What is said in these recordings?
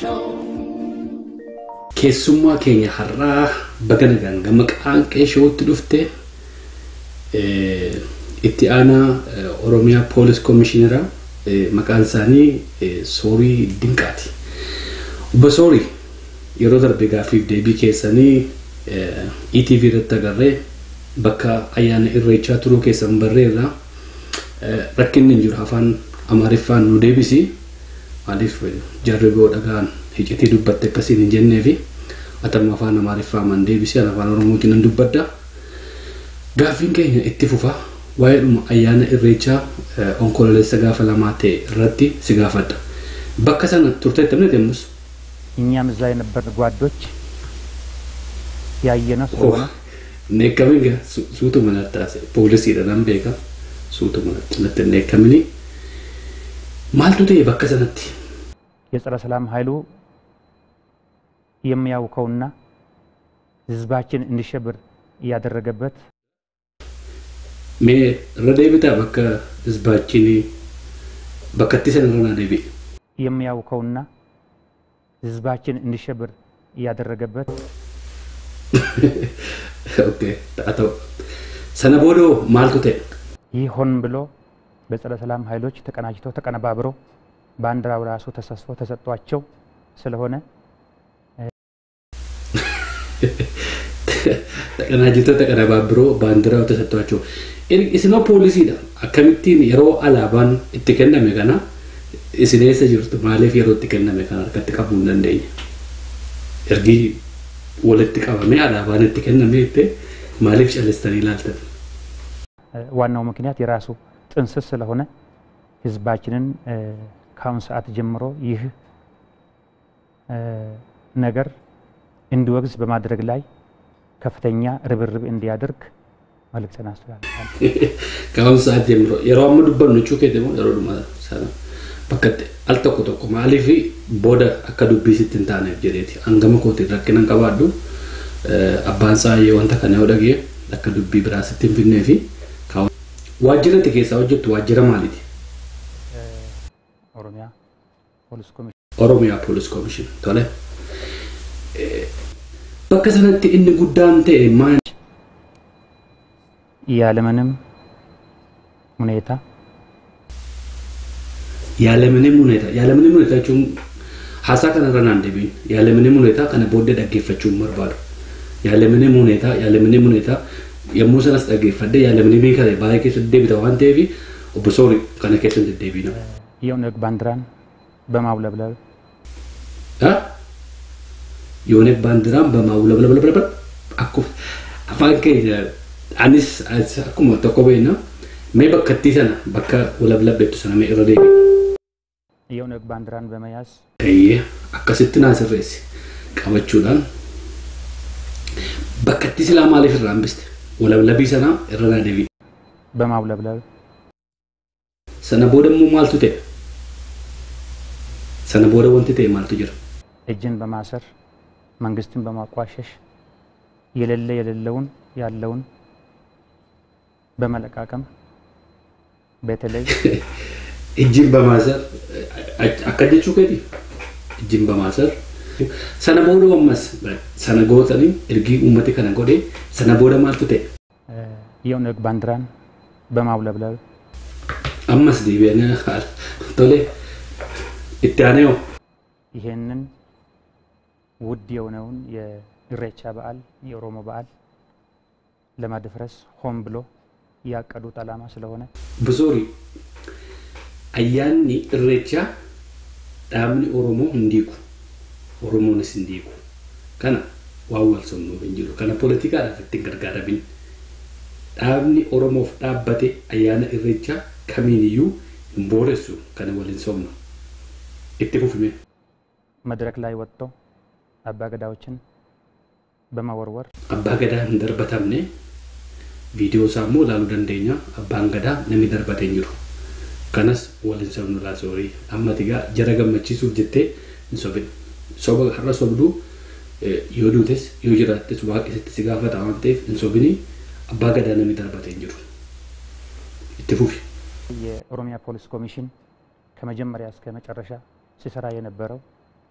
Keessummaa keenya har'aa baga nagaan gama qaanqee shootti dhufte itti aanaa Oromiyaa Poolis Komishinera maqaan isaanii Soorii Dinqaati. Obbo Soorii yeroo darbe gaaffiif deebii keessanii ETV irratti agarree bakka ayyaana irreechaa turuu keessan barreerra rakkinni hin jiru afaan amaariffaan nu deebisi maaliif jarri boo dhagaan hicitii dubbatte akkasiin hin jennee fi atama afaan amaariffaa man deebisi afaan oromootiin nan dubbadda gaaffiin keenya itti fufa waa'ee dhuma ayyaana irreechaa onkololeessa gaafa lamaa ta'e irratti si gaafadha bakka sana turte tamne deemus እኛም እዛ የነበር ጓዶች ያየነው ስለሆነ neekkamin suutu manattaase poolisiidha nan beeka suutu manatti neekkamini maaltu ta'e bakka sanatti የጸረ ሰላም ኃይሉ የሚያውከውና ህዝባችን እንዲሸብር እያደረገበት mee irra deebitaa bakka hizbaachinii bakka itti sana irra naa deebi'e የሚያውከውና ህዝባችን እንዲሸብር እያደረገበት okay ta'a ta'u sana boodoo maaltu ta'e ይህ ሆን ብሎ በጸረ ሰላም ኃይሎች ተቀናጅቶ ተቀነባብሮ ባንዲራው ራሱ ተሰስፎ ተሰጥቷቸው ስለሆነ Taqanaajitoota qanabaa biroo baandiraa tasattoochuu. Isinoo poolisiidha. Akkamittiin yeroo alaabaan itti kenname kana isin eessa jirtu maaliif yeroo itti kenname kana harkatti qabuu hin dandeenye? Ergi walitti qabamee alaabaan itti kenname jettee maaliif callistanii ilaaltan? ዋናው ምክንያት የራሱ ጥንስስ ስለሆነ ህዝባችንን ከአሁን ሰዓት ጀምሮ ይህ ነገር እንዲወግዝ በማድረግ ላይ ከፍተኛ ርብርብ እንዲያደርግ መልእክትን አስተላልፋለሁ። Ka'uun sa'aat jemiro yeroo amma dubbannu jechuu keeti immoo yeroo dhuma sana bakka itti al tokko tokko maaliif booda akka dubbiisitti hin taaneef jedheeti hangama kootiin rakkina hin qabaadhu abbaan saayyee wanta kana yoo dhagee akka dubbii biraasitti hin finnee fi waajjira itti keessaa hojjettu waajjira maaliiti? ኦሮሚያ ፖሊስ ኮሚሽን Oromiyaa Poolis Komishin tole. Bakka sanatti inni guddaan ta'e maal ያለምንም ሁኔታ Yaalamanii huneeta. Yaalamanii huneeta jechuun haasaa kanarra naan deebiin. Yaalamanii huneeta kana booddee dhaggeeffachuun barbaadu. Yaalamanii huneeta yaalamanii huneeta yommuu sanas dhaggeeffadde yaalamanii beekame baay'ee keessatti deebita waan ta'eef obbo Soori kana keessatti deddeebiina. የኦነግ ባንዲራን በማውለብለብ Yoonee baandiraan bamaawulabalabalabala akkuma afaan keenya anis akkuma tokko beekna mee bakkattii sana bakka walablabbeettu sana mee irra deebiin. የኦነግ ባንዲራን በመያዝ Eeyyee akkasitti naa sirreessi qabachuudhaan bakkatti silaa maaliif irraa hambiste walablabii sanaa irra naa deebiin. በማውለብለብ Sana booda immoo maaltu ta'e? Sana booda wanti ta'e maaltu jira? እጅን በማሰር መንግስትን በማቋሸሽ የሌለ የሌለውን ያለውን በመለቃቀም በተለይ Ijjiin bamaasar akka jechuu keeti? Ijjiin bamaasar. Sana booda ammas sana gootanii ergii uummati kana godhee sana booda maaltu ta'e? የኦነግ ባንዲራን በማውለብለብ Ammas deebi'anii haala tole itti aanee hoo? ይሄንን ውድ የሆነውን የኢሬቻ በዓል የኦሮሞ በዓል ለማደፍረስ ሆን ብሎ ያቀዱት ዓላማ ስለሆነ Busoori ayyaanni irreechaa dhaabni Oromoo hin diigu. Oromoonis hin diigu. Kana waan wal somnuuf hin jiru. Kana poolitikaadhaaf ittiin gargaaramin. Dhaabni Oromoof dhaabbate ayyaana irreechaa kamiiniyyuu hin booressu kana waliin somnu. Itti fufime. መድረክ ላይ ወጥቶ አባገዳዎችን በመወርወር Abbaa gadaa hin darbatamne viidiyoo isaa immoo ilaaluu dandeenya. Abbaan gadaa namni darbatee hin jiru. Kanas waliin sobnu laasoorii. Amma tigaa jara gammachiisuuf jettee hin sobin. Soba har'a sobduu yoo duutes yoo jiraattes waaqisitti si gaafata waan ta'eef hin sobinii abbaa gadaa namni darbatee hin jiru. Itti fufi. የኦሮሚያ ፖሊስ ኮሚሽን ከመጀመሪያ እስከ መጨረሻ ሲሰራ የነበረው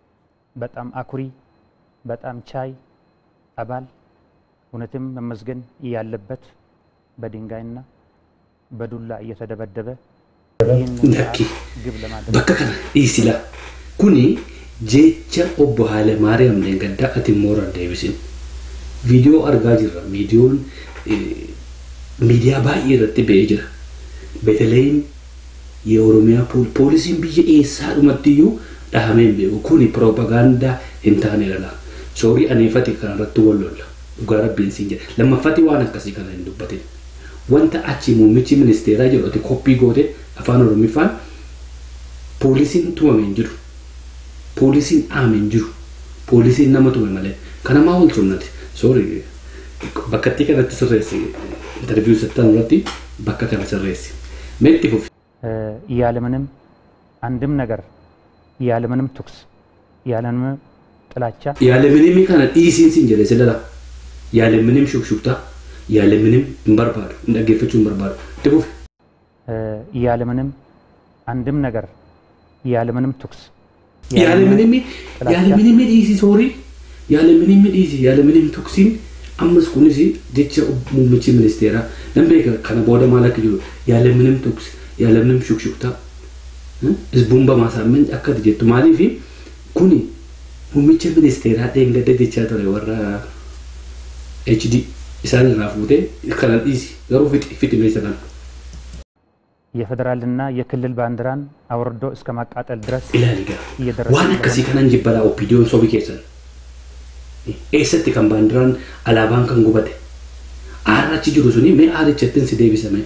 በጣም አኩሪ፣ በጣም ቻይ አባል እውነትም መመስገን ያለበት በድንጋይና በዱላ እየተደበደበ ይህን Lakki. ግብ ለማድረግ bakka kana dhiisila kuni jecha obbo Haile Maariyaam Leengaddaa ati moora deebisin viidiyoo argaa jirra viidiyoon eh, miidiyaa baay'ee irratti ba'ee jira beeteleem የኦሮሚያ ፖል- poolisiin biyya eessaa dhumatti iyyuu dhahamee hin beeku kuni piroopagaandaa hin taane lala soorii aneefati kanarratti wal lolla dhugaa rabbiin siin jedha lammaffati waan akkasii kana hin dubbatin wanta achi muummichi ministeeraa jedhu ati koppii goote afaan oromiffaan poolisiin tumame hin jiru poolisiin dhaame hin jiru poolisiin nama tume malee kanamaa wal sunnati soorii bakkattii kanatti sirreessi interviiyuu sattan irratti bakka kana sirreessi meetti fufi ያለምንም አንድም ነገር ያለምንም ትኩስ ያለምንም ጥላቻ ያለምንም kana dhiisiin siin jedhe silala ያለምንም ሹክሹክታ ያለምንም hin barbaadu hin dhaggeeffachuu hin barbaadu itti fufi ያለምንም አንድም ነገር ያለምንም ትኩስ ያለምንም ያለምንም dhiisi soorii ያለምንም dhiisi ያለምንም tuksiin ammas kunis jecha muummichi ministeeraa nan beeka kana booda maal akka jiru ያለምንም tuks ያለምንም ሹክሹክታ ህዝቡን በማሳመን akkati jettu maaliif kuni muummicha ministeeraa dheengadda jechaa ture warra HD isaan irraa fuutee kana dhiisi garuu fixi fixi meeshaa kana የፌዴራልና የክልል ባንዲራን አውርዶ እስከ ማቃጠል ድረስ ilaali gara እየደረሰ waan akkasii kanan jibbalaa oppiidiyoon sobi keessan eessatti kan baandiraan alaabaan kan gubate aarrachi jiru suni mee aarichattin si deebisame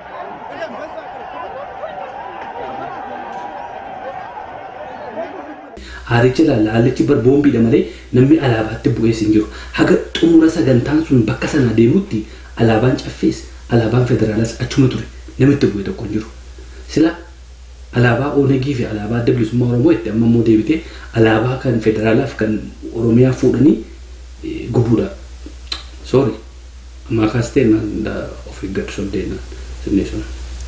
aaricha ilaalla aarichi bar boombiidha malee namni alaabaatti bu'ees hin jiru haga xumura sagantaan sun bakka sana deemutti alaabaan caffees alaabaan federaalaas achuma ture namitti bu'e tokko hin jiru sila alaabaa oonegii fi alaabaa adda bilisummaa oromoo itti amma immoo deebite alaabaa kan federaalaaf kan oromiyaa fuudhanii eh, gubuudha soori ammaa kaas ta'e naan of eeggatu soddeenaan sinnee sun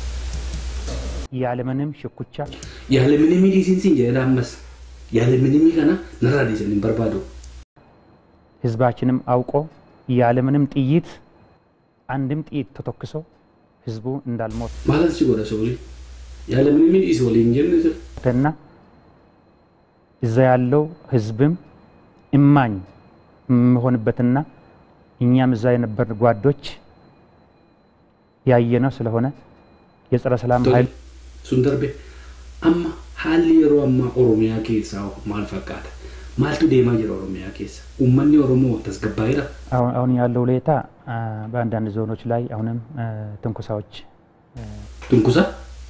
ያለምንም ሽኩቻ ያለምንም ዲሲን ሲን jedhe ammas ያለምንም kana narraa dhiisan hin barbaadu ህዝባችንም አውቆ ያለምንም ጥይት አንድም ጥይት ተተኩሶ ህዝቡ እንዳልሞት maalan si godha soori ያለምንም dhiisi waliin jenne sir እና እዛ ያለው ህዝብም እማኝ የሚሆንበትና እኛም እዛ የነበር ጓዶች ያየነው ስለሆነ የጸረ ሰላም ኃይል sun darbe amma haalli yeroo ammaa oromiyaa keessaa maal fakkaata maaltu deemaa jira oromiyaa keessa uummanni oromoo tasgabbaa'eera አሁን አሁን ያለው ሁኔታ አ፣ በአንዳንድ ዞኖች ላይ አሁንም አ፣ ትንኩሳዎች አ፣ tunkusa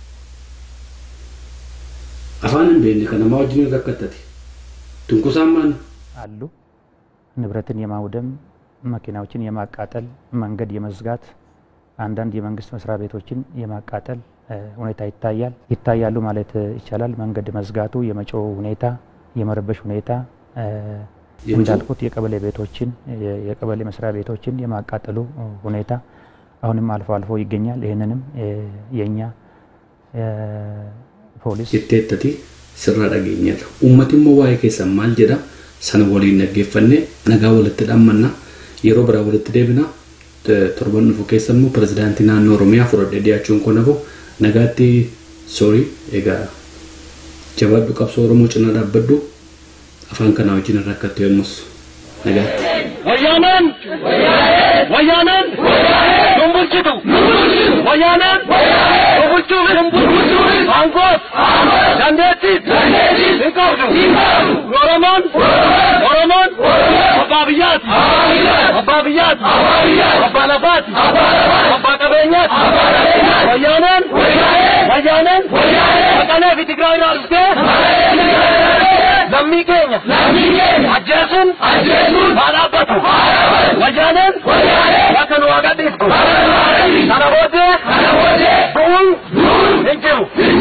afaan hin beekne kan namaa wajjin rakkattati tunkusaan maan አሉ። ንብረትን የማውደም መኪናዎችን የማቃጠል መንገድ የመዝጋት አንዳንድ የመንግስት መስሪያ ቤቶችን የማቃጠል አ፣ ሁኔታ ይታያል ይታያሉ ማለት ይቻላል። መንገድ መዝጋቱ፣ የመጮው ሁኔታ፣ የመረበሽ ሁኔታ አ፣ የመጮህ? እንዳልኩት የቀበሌ ቤቶችን የ- የቀበሌ መስሪያ ቤቶችን የማቃጠሉ ሁኔታ አሁንም አልፎ አልፎ ይገኛል። ይህንንም አ፣ የእኛ አ፣ ፖሊስ jetteettati sirra dhageenyerra uummati immoo waa'ee keessan maal jedha sana waliin dhaggeeffanne nagaa walitti dhammanna yeroo biraa walitti deebina T- torban dhufu keessa immoo pirezidaantii naannoo oromiyaa fudhadhee dhiyaachuun kun hafu nagaatti soorii egaa jabaadhu qabsoo oromoo cinaa dhaabbadhu afaan kanaa wajjin hin rakkattu yommus nagaatti. ወያኔን ወያኔን ዱንቡልችቱ ወያኔን ዱንቡልቹ አንጎት dandeettiit hin qabdu oromoon oromoon abbaa biyyaati abbaa biyyaati abbaa lafaati abbaa qabeenyaati wayyaaneen wayyaaneen maqalee fi tigraay irraa dhuftee lammii keenya ajjeesuun haa dhaabbatu wayyaaneen akka nu waaqa dhiiftu kana booddee bu'uun hin jiru